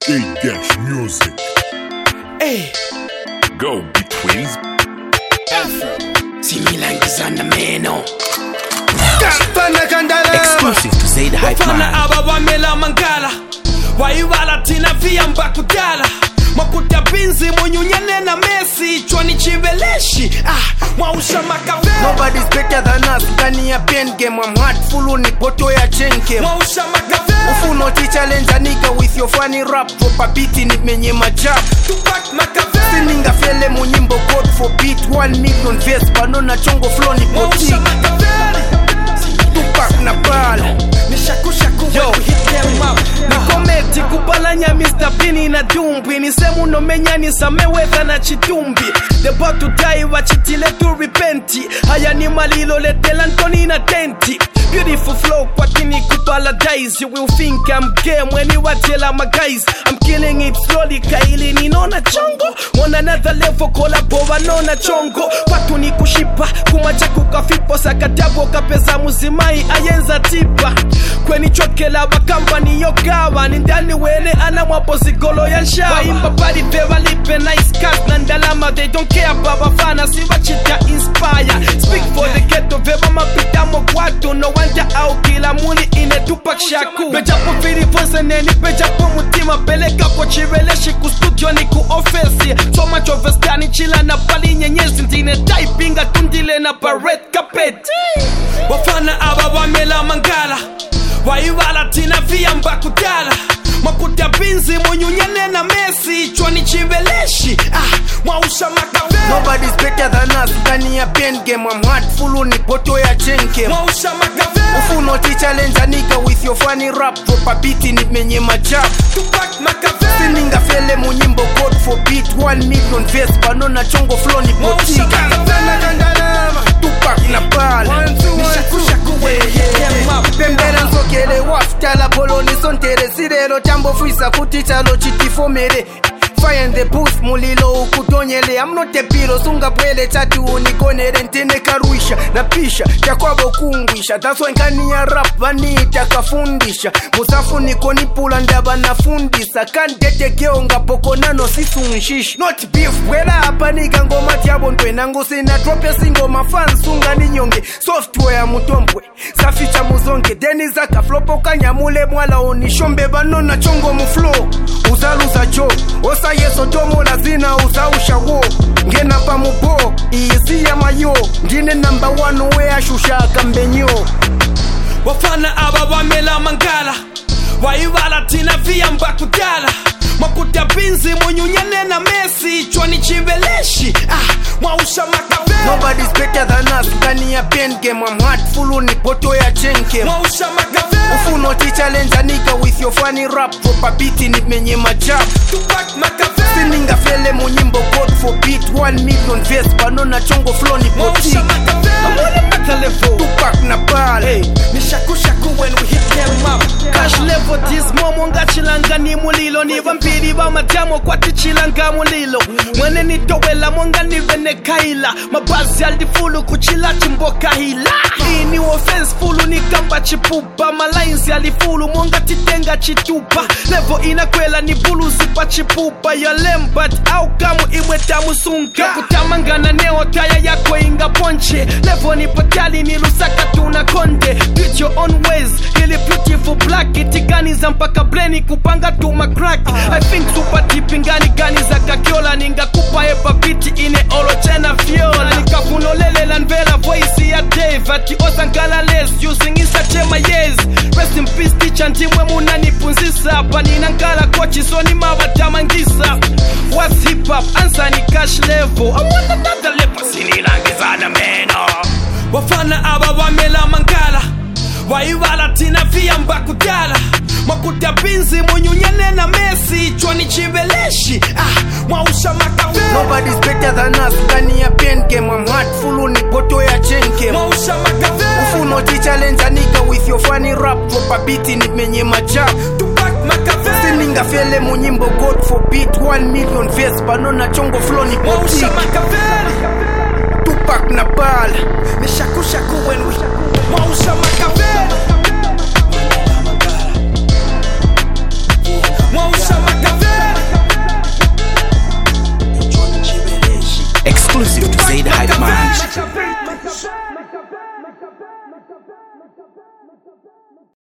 A-Dash Music. Hey, Go betweens. similangizana meno Fana kandala exclusive to say the hype bafana man aba bamela mangala wayibala thina viyamba kudala makuta binzi munyunyane na mesi chwani chiveleshi ah, mwausha makavera Nobody's better than us ndani ya pen game I'm heartful ni poto ya chain game mwausha makavera Ufuno ti challenge a nigga with your funny rap Drop a beat ni menye majab tupak makavera Sininga fele munyimbo God for beat 1 million verse Banona chongo flow ni mwausha boutique makavera Tupac na bala nishakushaku Yo. when we hit them up nikometi kupalanya mr pini na dumbi nisemu nomenyanisa mewedha na chitumbi debotudai wachitile tu repenti haya ni malilo letela ntoni na tenti Beautiful flow kwatini kuparadise You will think I'm gay when you watela my guys I'm killing it slowly kaili ninona chongo On another level kolabo wanona chongo kwatu ni kushipa kumacha kukafipo sakatabo kapeza muzimai ayenza tipa kwenichokela bakambani yokawa ni ndani wene ana mwapo zigolo ya nshawa waimba pali pe walipe nice cars na ndalama they don't care babafana siwachita inspire speak for the ghetto veba mapitamo kwatu no wanja au kila muli ine tupak shaku pejapo vilivonse neni pejapo mutima peleka kwa chiveleshi ku studio ni ku ofesi soma chovestani chila na pali nyenyezi ndine taipinga tundile na baret kapet bafana aba bamela mangala wayibala thina viyamba kudala makuta binzi munyunyane na mesi chwani chiveleshi ah, mwausha makavera Nobody's better than us ndani ya pen game I'm heartful ni poto ya chain game mwausha makavera Ufuno ti challenge a nigga with your funny rap Drop a beat ni menye majab tupak makavera Sininga fele munyimbo God for beat 1 million verse Banona chongo flow ni mwausha boutique makavera Tupac na bala nishakushaku when we hit them up pembera nsokele wafutala poloni sontere sirelo tambofwisa kuti chalo chitifomere fire in the booth mulilo ukutonyele amnotepilo sungabwele chati unikonere ntenekarwisha na pisha chakwavo kungwisha taswenkani ya rap vaniita kafundisha musafuniko nipula ndava nafundisa kandetekeo ngapokonano sisunshisha not beef bwela apa nikangoma tyavo ntwenangu sina trope singoma fansunga ninyonge software mutombwe saficha muzonge deni zakaflopo kanyamule mwala onishombe vanona chongo muflo uzaluza jo osayeso tomola zina uzaushawo ngena pamubo iyisiya mayo ndine namba 1 weashushaka mbenyo bafana aba bamela mangala wayibala thina viyamba kudala makuta binzi munyunyane na mesi chwani chiveleshi ah, mwausha makavera Nobody's better than us ndani ya pen game I'm heartful ni poto ya chain game mwausha makavera Ufuno ti challenge a nigga with your funny rap Drop a beat ni menye majab tupak makavera Sininga fele munyimbo God for beat 1 million verse Banona chongo flow ni mwausha boutique makavera Tupac na bala nishakushaku when we hit them up cash level dismomo ngachilanga ni mulilo ni vampiri va madyamo kwatichilanga mulilo mwene nitowela monga nivene kaila mabazi alifulu kuchila chimboka hila ini offense fulu nikamba chipupa malainsi alifulu monga titenga chitupa levo inakwela ni buluzi pa chipupa yolembat au kamu imwe tamusunga kutamangana neotaya yako inga ponche levo ni patali ni lusaka tuna konde Beat your own ways ili beautiful black itiganiza mpaka bleni kupanga tuma crack i think super deep ingani gani za kakiola ningakupa epa biti ine olochena viola nikakunolelela nvela voice ya dave ati osangala les using isa chema yes rest in peace teacher ndimwe munanipunzisa hapa ninangala kochi soni mawatamangisa what's hip hop answer ni cash level i want another level sinilangizana meno bafana aba bamela mangala wayibala thina viyamba kudala makuta binzi munyunyane na mesi chwani chiveleshi ah, mwausha makavera Nobody's better than us ndani ya pen game I'm heartful ni poto ya chain game mwausha makavera Ufuno ti challenge a nigga with your funny rap Drop a beat ni menye majab tupak makavera Sininga fele munyimbo God for beat 1 million verse Banona chongo flow ni mwausha boutique makavera Tupac na bala nishakushaku when we mwausha makavera mwausha makavera Exclusive to Zaid Hype Man.